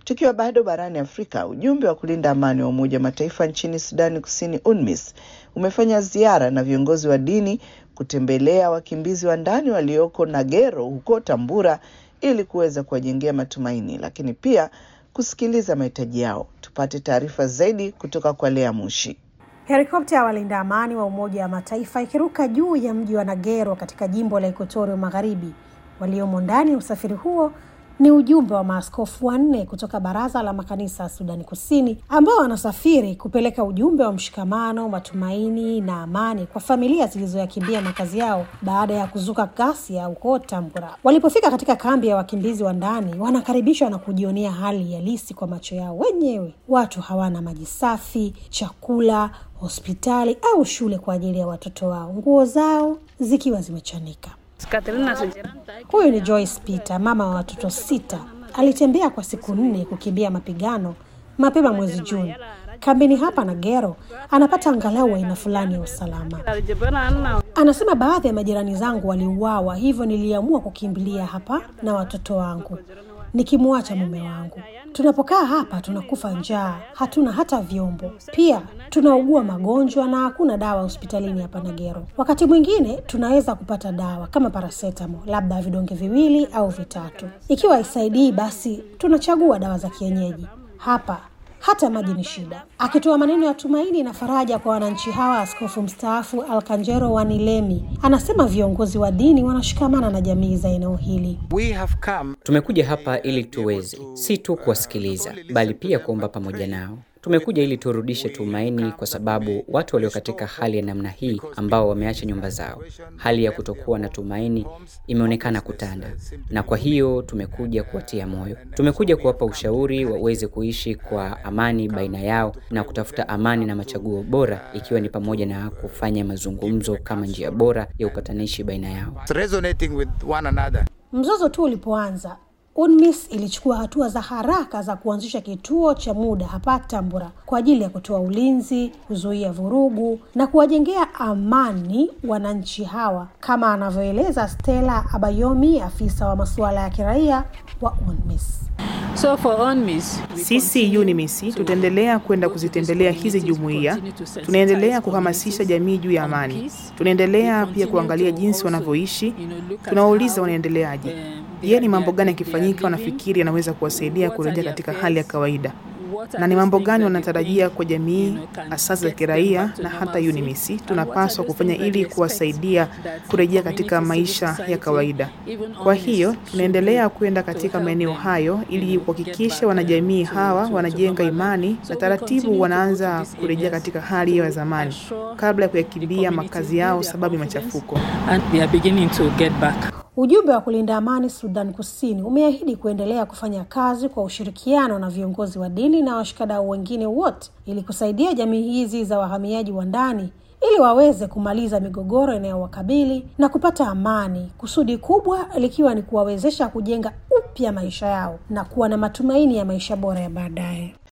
Tukiwa bado barani Afrika, ujumbe wa kulinda amani wa Umoja wa Mataifa nchini Sudani Kusini, UNMISS, umefanya ziara na viongozi wa dini kutembelea wakimbizi wa ndani walioko Nagero huko Tambura ili kuweza kuwajengea matumaini, lakini pia kusikiliza mahitaji yao. Tupate taarifa zaidi kutoka kwa Lea Mushi. Helikopta ya walinda amani wa Umoja wa Mataifa ikiruka juu ya mji wa Nagero katika jimbo la Ekuatoria Magharibi. Waliomo ndani ya usafiri huo ni ujumbe wa maaskofu wanne kutoka Baraza la Makanisa ya Sudani Kusini ambao wanasafiri kupeleka ujumbe wa mshikamano, matumaini na amani kwa familia zilizoyakimbia makazi yao baada ya kuzuka ghasia huko Tambura. Walipofika katika kambi ya wakimbizi wa ndani, wanakaribishwa na kujionea hali halisi kwa macho yao wenyewe. Watu hawana maji safi, chakula, hospitali au shule kwa ajili ya watoto wao, nguo zao zikiwa zimechanika. Huyu ni Joyce Peter, mama wa watoto sita. Alitembea kwa siku nne kukimbia mapigano mapema mwezi Juni. Kambini hapa Nagero anapata angalau aina fulani ya usalama. Anasema baadhi ya majirani zangu waliuawa, hivyo niliamua kukimbilia hapa na watoto wangu nikimwacha mume wangu. Tunapokaa hapa tunakufa njaa, hatuna hata vyombo, pia tunaugua magonjwa na hakuna dawa hospitalini hapa Nagero. Wakati mwingine tunaweza kupata dawa kama parasetamo, labda vidonge viwili au vitatu. Ikiwa haisaidii, basi tunachagua dawa za kienyeji. Hapa hata maji ni shida. Akitoa maneno ya tumaini na faraja kwa wananchi hawa, askofu mstaafu Alkanjero Wanilemi anasema viongozi wa dini wanashikamana na jamii za eneo hili. We have come Tumekuja hapa ili tuweze si tu kuwasikiliza, bali pia kuomba pamoja nao. Tumekuja ili turudishe tumaini, kwa sababu watu walio katika hali ya namna hii, ambao wameacha nyumba zao, hali ya kutokuwa na tumaini imeonekana kutanda, na kwa hiyo tumekuja kuwatia moyo. Tumekuja kuwapa ushauri waweze kuishi kwa amani baina yao na kutafuta amani na machaguo bora, ikiwa ni pamoja na kufanya mazungumzo kama njia bora ya upatanishi baina yao. resonating with one another. Mzozo tu ulipoanza, UNMISS ilichukua hatua za haraka za kuanzisha kituo cha muda hapa Tambura kwa ajili ya kutoa ulinzi, kuzuia vurugu na kuwajengea amani wananchi hawa, kama anavyoeleza Stella Abayomi, afisa wa masuala ya kiraia wa UNMISS. So for UNMISS, Sisi UNMISS tutaendelea kwenda kuzitembelea hizi jumuiya, tunaendelea kuhamasisha jamii juu ya amani, tunaendelea pia kuangalia jinsi wanavyoishi, tunawauliza wanaendeleaje. Je, ni mambo gani yakifanyika wanafikiri yanaweza kuwasaidia kurejea katika hali ya kawaida, na ni mambo gani wanatarajia kwa jamii, asasi za kiraia na hata UNMISS tunapaswa kufanya ili kuwasaidia kurejea katika maisha ya kawaida. Kwa hiyo tunaendelea kwenda katika maeneo hayo ili kuhakikisha wanajamii hawa wanajenga imani na taratibu wanaanza kurejea katika hali ya zamani kabla ya kuyakimbia makazi yao sababu ya machafuko. and they are beginning to get back. Ujumbe wa kulinda amani Sudan Kusini umeahidi kuendelea kufanya kazi kwa ushirikiano na viongozi wa dini na washikadau wengine wote ili kusaidia jamii hizi za wahamiaji wa ndani ili waweze kumaliza migogoro inayowakabili na kupata amani, kusudi kubwa likiwa ni kuwawezesha kujenga upya maisha yao na kuwa na matumaini ya maisha bora ya baadaye.